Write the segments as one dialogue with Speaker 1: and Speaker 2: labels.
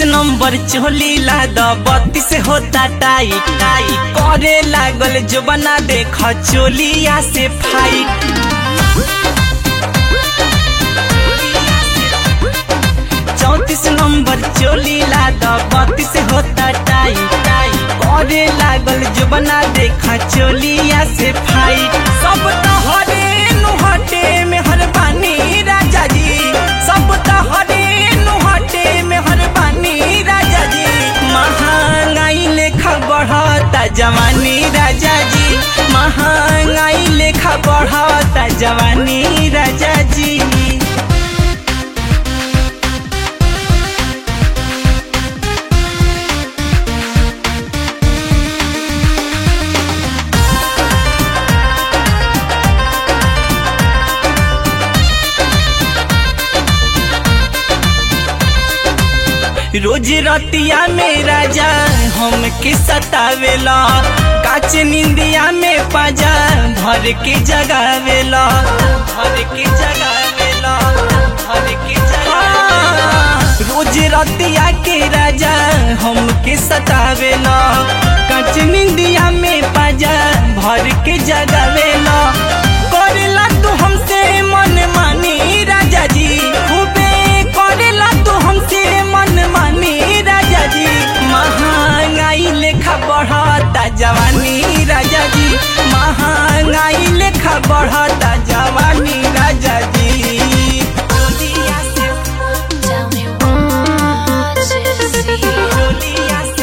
Speaker 1: Number चोली ला द बत्तीस होता टाई टाई करे लागल जो बना देख चोलिया से फाइट चौतीस नंबर चोली ला द बत्तीस होता टाई टाई करे लागल जो बना देखा चोलिया से फाइट सब तहरे नुहटे में हर बानी राजा जी सब तहरे नुहटे में हर बानी राजा जी महंगाई लेखा बढ़ता जवानी राजा जी महंगाई लेखा बढ़ता जवानी राजा जी रोज रतिया में राजा हम के सतावेला काच निंदिया में पाजा भर के जगावेला भर के जगावेला भर के जगावेला रोज रतिया के राजा हम के सतावेला काच निंदिया में पाजा भर के जगावेला करेला तू हमसे मन मानी राजा जी खूबे करेला तू हमसे मन मानी राजा जी महंगाई लेखा बढ़ता जवानी राजा जी महंगाई लेखा बढ़ता जवानी राजा जी चोलिया से
Speaker 2: Tell me what you see.
Speaker 1: चोलिया से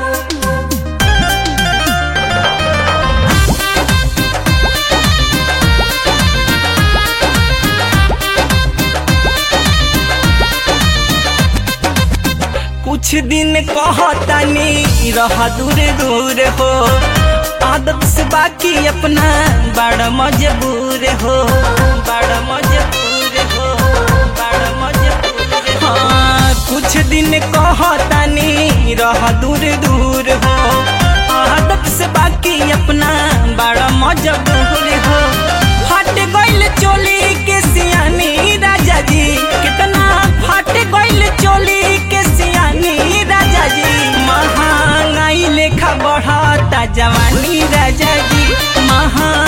Speaker 1: कुछ दिन कहतानी रह दूर दूर हो आदत से बाकी अपना बड़ मजबूर हो बड़ मजबूर हो बड़ मजबूर हो हाँ, कुछ दिन कहतानी रह दूर दूर हो आदत से बाकी अपना बड़ मजबूर हो फट गइल चोली के सियानी राजा जी कितना फट गइल चोली के सियानी राजा जी महंगाई लेखा बढ़ता जवानी राजा जी महा